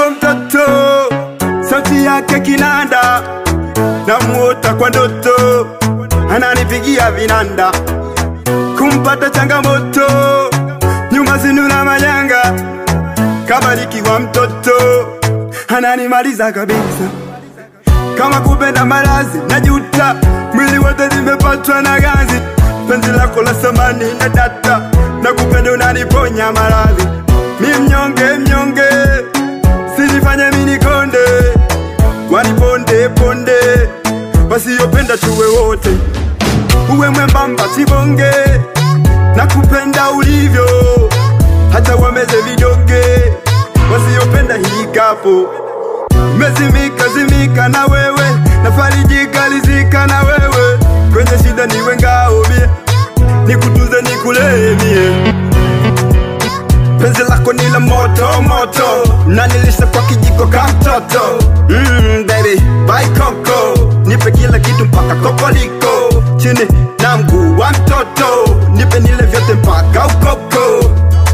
mtoto mtoto, sauti yake kinanda, namuota kwa ndoto, ananipigia vinanda, kumpata changamoto, nyuma zinuna majanga, kabarikiwa mtoto, ananimaliza kabisa kama kupenda malazi najuta, mwili wote nimepatwa na ganzi, penzi lako la samani na data, na kupenda unaniponya maradhi, mi mnyonge mnyonge, sinifanye mini konde, waniponde ponde, wasiyopenda tuwe wote, uwe mwembamba sibonge, na kupenda ulivyo, hata wameze vidonge, wasiyopenda hii kapo Mezimika zimika na wewe, nafarijika lizika na wewe, kwenye shida niwe ngao mie, nikutunze nikulee mie. Penzi lako ni la moto moto, na nilisha kwa kijiko ka mtoto. Mm, baby, bye koko, nipe kila kitu mpaka kokoliko, chini na mguu wa mtoto, nipe nile vyote mpaka ukoko.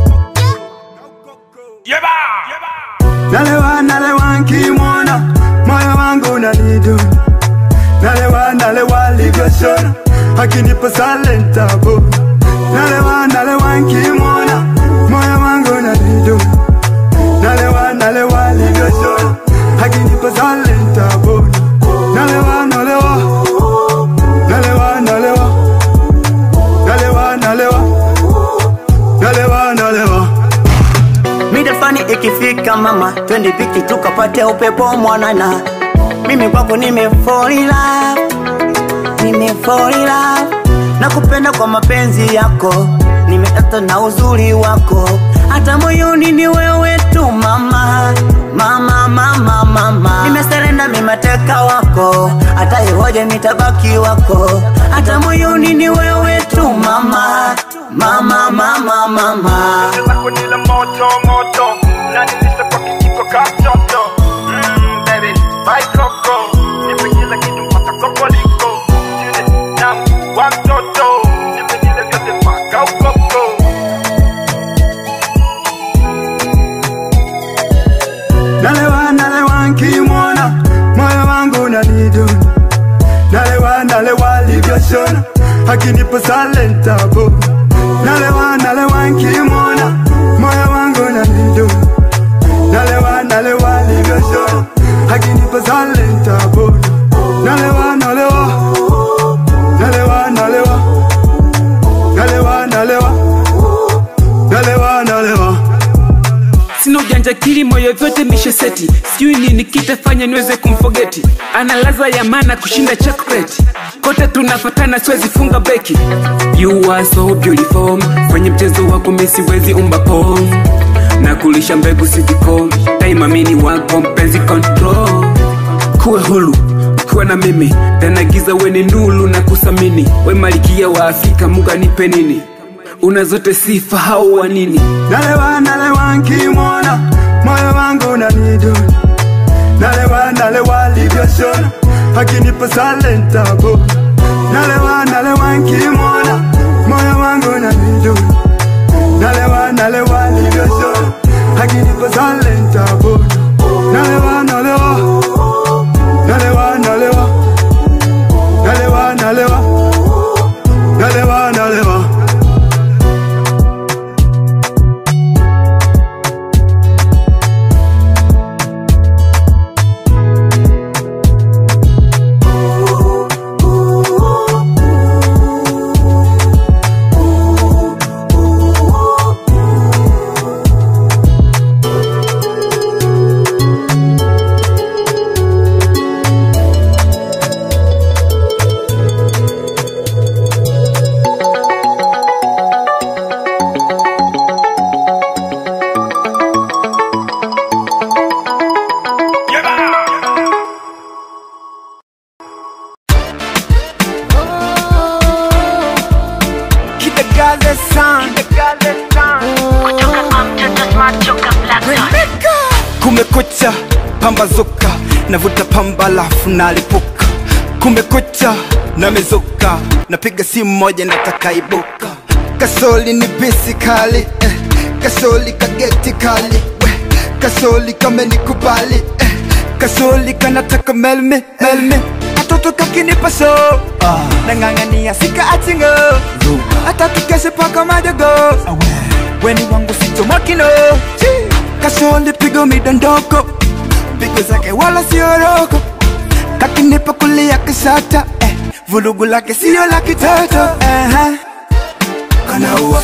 Nalewa nalewa nkimwona moyo wangu unanidu Nalewa nalewa livyoshona akinipa salentabo Nalewa nalewa nkimwona moyo wangu unanidu Nalewa nalewa livyoshona akinipa salentabo Nalewa nalewa Nalewa nalewa Nalewa nalewa Nalewa nalewa Mida fani ikifika mama, twende piki tukapate upepo mwanana. Mimi kwako nime fall in love, nime fall in love. Nakupenda kwa mapenzi yako, nimeata na uzuri wako, hata moyoni ni wewe tu mama, mama, mama, mama. Nimeserenda mimateka wako, hata ihoje nitabaki wako, hata moyoni ni wewe tu mama, mama, mama, mama. lako ni la moto moto na nilisha kwa kijiko ka mtoto mm, baby bye koko nipe kila kitu mpaka kokoliko chini na mguu wa mtoto nipe nile vyote mpaka ukoko nalewa nalewa nkimwona moyo wangu unaniduna nalewa nalewa livyoshona akinipa salentabo nalewa nalewa nkimwona moyo wangu unaniduna nalewa nalewa livyoshona akinipa salentabo nalewa nalewa nalewa nalewa nalewa nalewa nalewa nalewa sina ujanja kili moyo vyote misheseti sijui nini kitafanya niweze kumfogeti ana laza ya mana kushinda chokoleti kote tunafatana siwezi funga beki you are so beautiful kwenye mchezo wako mi siwezi umba pom na kulisha mbegu siticom daima mini wako mpenzi control kuwe hulu kuwa na mimi tanagiza weni ndulu na kusamini we malikia wa afrika muga nipe nini una zote sifa hau wa nini nalewa nalewa nkimwona moyo wangu unaniduna nalewa nalewa livyoshona akinipa salentabo nalewa nalewa nkimwona moyo wangu unaniduna nalewa nalewa livyoshona akinipa salentabo nalewa nalewa nalewa nalewa nalewa nalewa nalewa nalewa Kitagaze san Kumekucha, pambazuka Navuta pamba lafu nalipuka Kumekucha, namezuka Napiga simu moja nataka ibuka Kasoli ni bisi kali eh. Kasoli kageti kali we. kasoli kamenikubali eh. kasoli kanataka melme melme katoto kakinipa so nang'ang'ania sika achingo hata tukeshe paka madogo weni wangu sichomokino kasoli pigo midondoko pigo zake wala sioroko kakinipa kulia kisata eh. vulugu lake sio la kitoto uh-huh. kanaua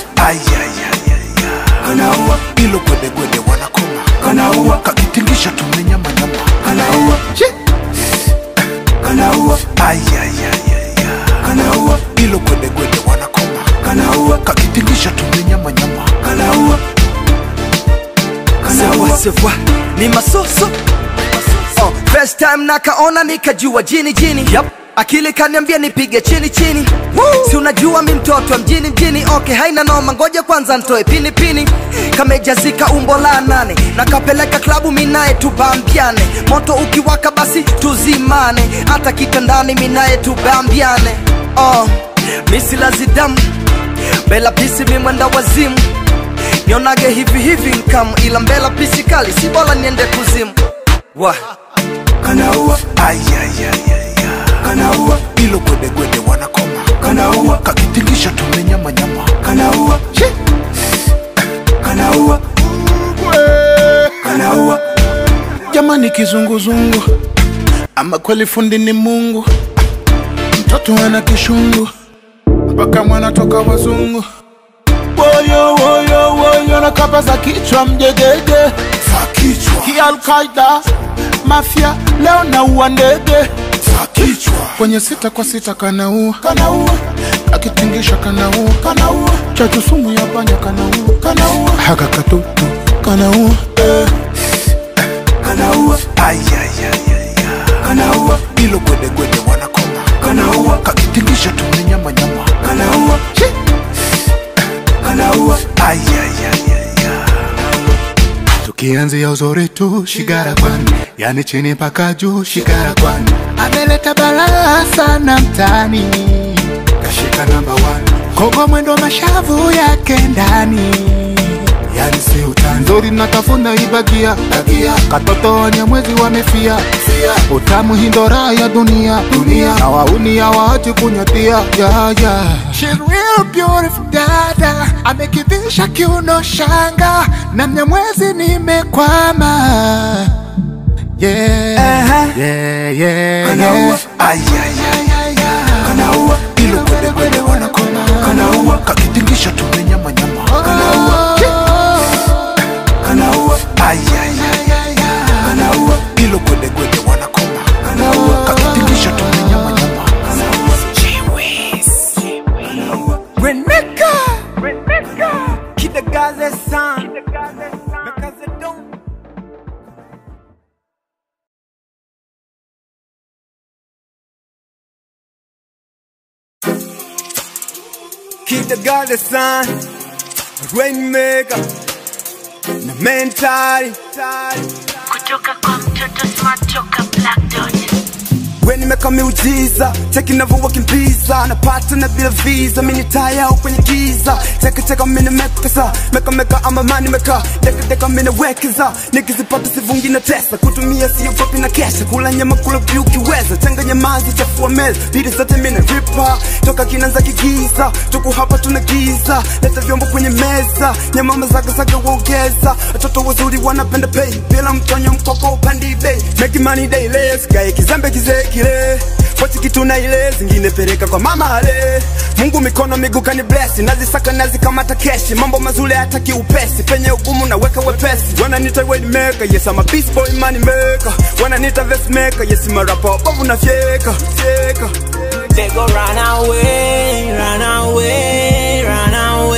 kanaua ilo gwedegwede wanakoma kanaua kakitingisha tumenyamanyama kanaua kanaua kanaua ilo gwedegwede wanakoma kanaua kakitingisha tumenyamanyama kanaua sawa sawa ni masoso oh, first time nakaona nikajua jini jini yep. akili kaniambia nipige chini chini Woo! si unajua mi mtoto wa mjini mjini okay haina noma ngoja kwanza ntoe pini pini kamejazika umbo la nane nakapeleka klabu minaye tubambiane moto ukiwaka basi tuzimane hata kitandani minaye tubambiane oh, misilazidamu bela pisi mimwenda wazimu nionage hivi hivi nkam ila mbela pisi kali si bora niende kuzimu wa kanaua kanaua ilo gwedegwede wanakoma kanaua kakitingisha tumenyamanyama kanaua kanaua kanaua jamani kizunguzungu ama kweli fundi ni mungu mtoto ana kishungu mpaka mwana toka wazungu woyo woyo woyo na kapa za kichwa mjegege za kichwa kialkaida mafya leo naua ndege za kichwa kwenye sita kwa sita kanaua kanaua akitingisha kanaua kanaua chachu sumu ya panya kanaua kanaua haka katutu kanaua eh. kanaua kanaua ilo gwedegwede wanakoma kanaua kakitingisha tumenyamanyama kanaua kanaua tukianzia uzuri tu shigara kwani yani chini mpaka juu shigara kwani ameleta balaa sana mtani kashika namba one kogo mwendo mashavu yake ndani yani si utani nzuri natafuna ibagia bagia katoto wenye mwezi wamefia fia utamu hindora ya dunia dunia na wauni hawaachi kunyatia ya ya She's real beautiful dada amekivisha kiuno shanga na mnyamwezi nimekwama yeah. yeah, yeah, Kanaua. yeah. kanaua ilo gwedegwede wanakoma kanaua kakitingisha tumenyamanyama kanaua kanaua kanaua ilo gwedegwede wanakoma kanaua kakitingisha tumenyamanyama Reneka Kidagaze san Mekaze don Kidagaze san Rainmaker Na mentali kutoka kwa mtoto smart toka black dot we nimeka miujiza cheki navyowakimbiza napata na bila visa mini taya au kwenye giza cheki cheka mini mekesa meka meka ama mani meka deka deka mini wekeza nikizipata sivungi na tesa kutumia siogopi na kesha kula nyama kula vyu ukiweza changanya mazi chafua meza bidi zote mini ripa toka kinanza kigiza tuku hapa tuna giza leta vyombo kwenye meza nyamama zagazaga waongeza watoto wazuri wanapenda pay bila mtonyo mkoko upandi bei make money daily sikae kizembe kizee kile pochi kitu na ile zingine pereka kwa mama ale mungu mikono miguu kani bless nazisaka nazikamata keshi mambo mazuri hata kiupesi penye ugumu naweka wepesi wananita wayne maker yes I'm a beast boy money maker wananita vest maker yes I'm a rapper bovu na fyeka fyeka They go run away, run away, run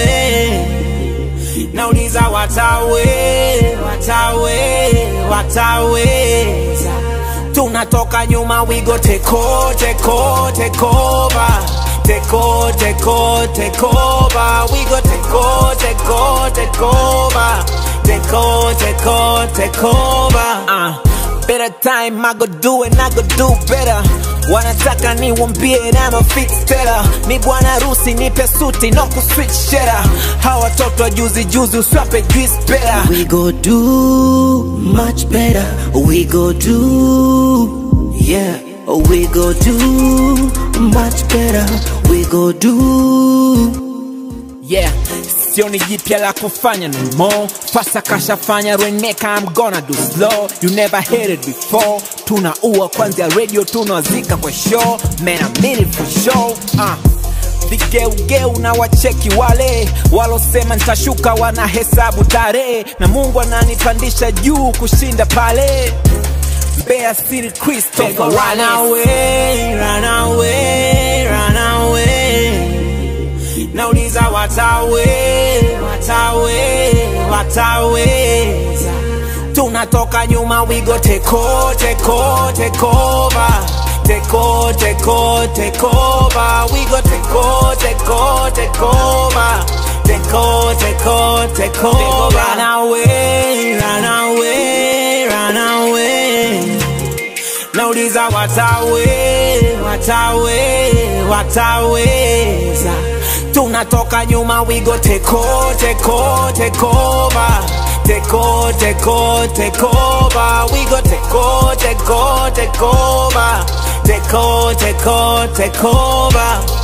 away. Now these are what away, what away, what away. Tunatoka nyuma, we go take over, take over, take over. Take over, take over, take over. We go take over, take over, take over. Take over, take over, take over. Uh, better time, I go do it, I go do better. wanataka niwambie na mafixtela mi bwana harusi nipe suti no kuswitch shera hawa watoto wa juzi juzi uswape juice pera We go do much better. We go do, yeah. We go do much better. We go do. yeah sioni jipya la kufanya no more fasa kashafanya reneka I'm gonna do slow you never heard it before tunaua kwanzia radio tunawazika kwa show man I mean it for sure uh. vigeugeu na wacheki wale walosema nitashuka wanahesabu tarehe na mungu ananipandisha juu kushinda pale Mbeya City Christopher run away, run away, run away nauliza watawe watawe wataweza tunatoka nyuma wigo teko teko tekova teko teko tekova wigo teko teko tekova teko teko tekova run away run away run away nauliza watawe watawe wataweza tunatoka nyuma wigo teko teko tekova teko teko tekova wigo teko teko tekova teko teko tekova